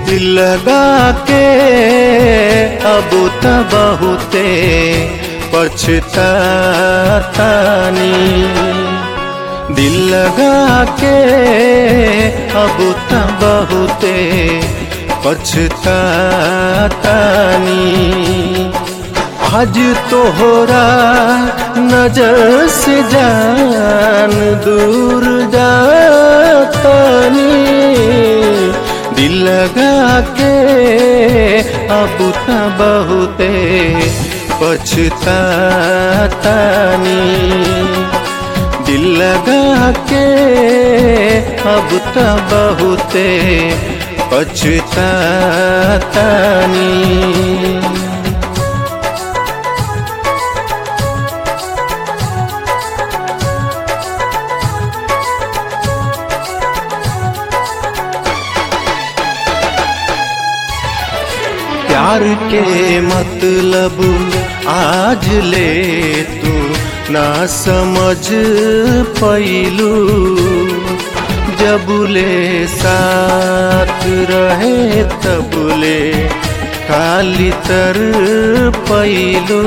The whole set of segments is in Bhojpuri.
दिल लगा के अब त बहुते पछतानी दिल लगा के अब त बहुते पछतानी आज तोहरा नजर से जान दूर जातानी दिल लगा के अब त बहुते पछतानी दिल लगा के अब त बहुते पछतानी प्यार के मतलब आज ले तू ना समझ पैलू जब ले साथ रहे तब ले खाली तर पैलू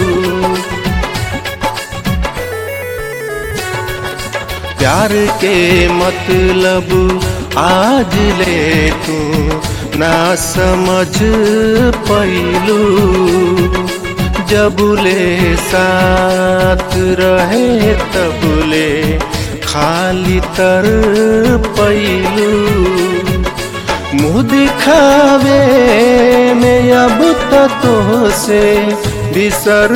प्यार के मतलब आज ले तू ना समझ पैलू जब ले साथ रहे तब ले खाली तर पैलू मुँह दिखावे में अब तो से बिसर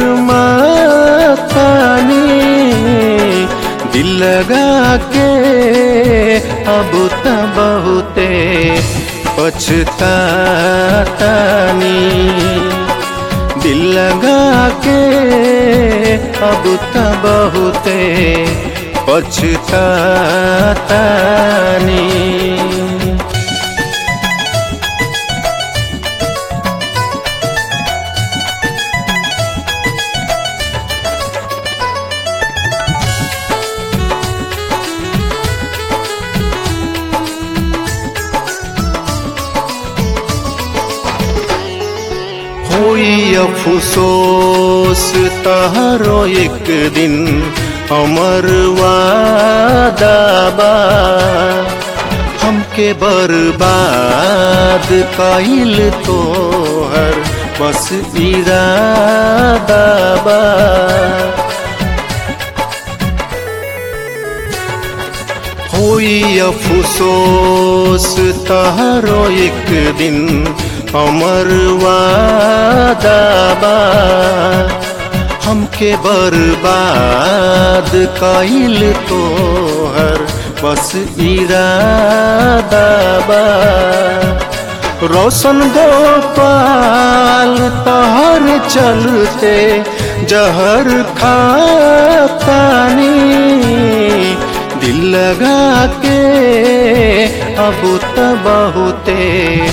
मातानी दिल लगा के अब त बहुते पछतानी दिल लगा के अब त बहुते पछतानी होई अफसोस तहरो एक दिन हमर वादाबा हमके बर्बाद कइल तोहर बस इरादाबा होई अफसोस तहरो एक दिन हमर वादाबा हमके बर्बाद कइल तोहर बस इरादाबा रोशन गोपाल तहर चलते जहर खातानी दिल लगा के अब त बहुते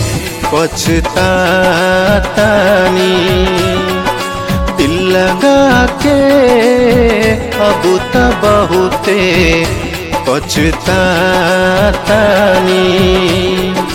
पछतानी दिल लगा के अब त बहुते पछतानी